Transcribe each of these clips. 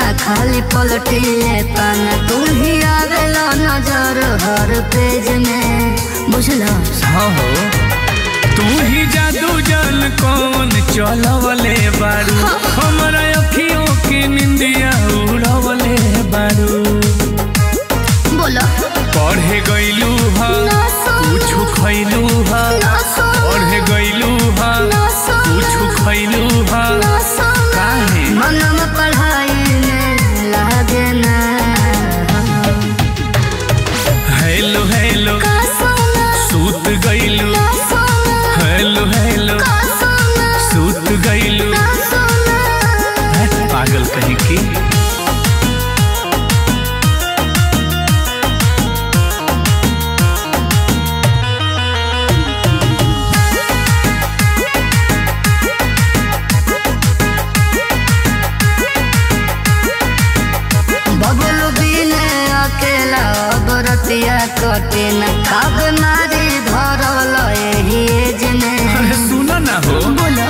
ना खाली पलटिए पाना तू ही आवेला नजर हर पेज में बुझला हाँ हो तू ही जादू जल कौन चलवले बारू हमरा अखियों की निंदिया उड़वले बारू बोला पढ़े गईलू हा ना सुन कुछ खैलू हा ना सुन पढ़े गईलू हा ना सुन कुछ खैलू हा ना सुन काहे मनम पढ़ाई में लागे ना हेलो हेलो का सोना सूत गईलू ना सोना हेलो हेलो का सोना सूत गईलू ना सोना पागल कहीं की बबलू बिने अकेला बरतिया कटे न कब मारी धरल एही एजने अरे सुनो ना हो बोलो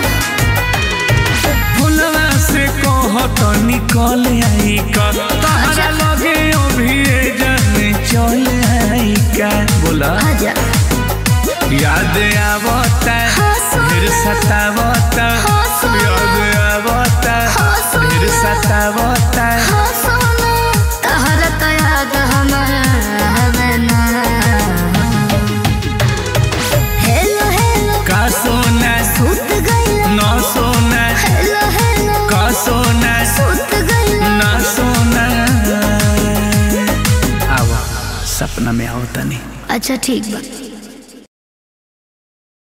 फुलवा से कहत निकल आई का तहरा लगे अभी जाने चल आई का बोला आजा याद आवता हाँ, सुन। फिर सतावता हाँ, सुन। याद आवता हाँ, सुन। फिर सतावता हाँ सोना तहर तो याद हमारा हवे ना हेलो हेलो का सोना सुत गइला ना सोना हेलो हेलो का सोना सुत गइला ना सोना आवा सपना में आओ तनी अच्छा ठीक बा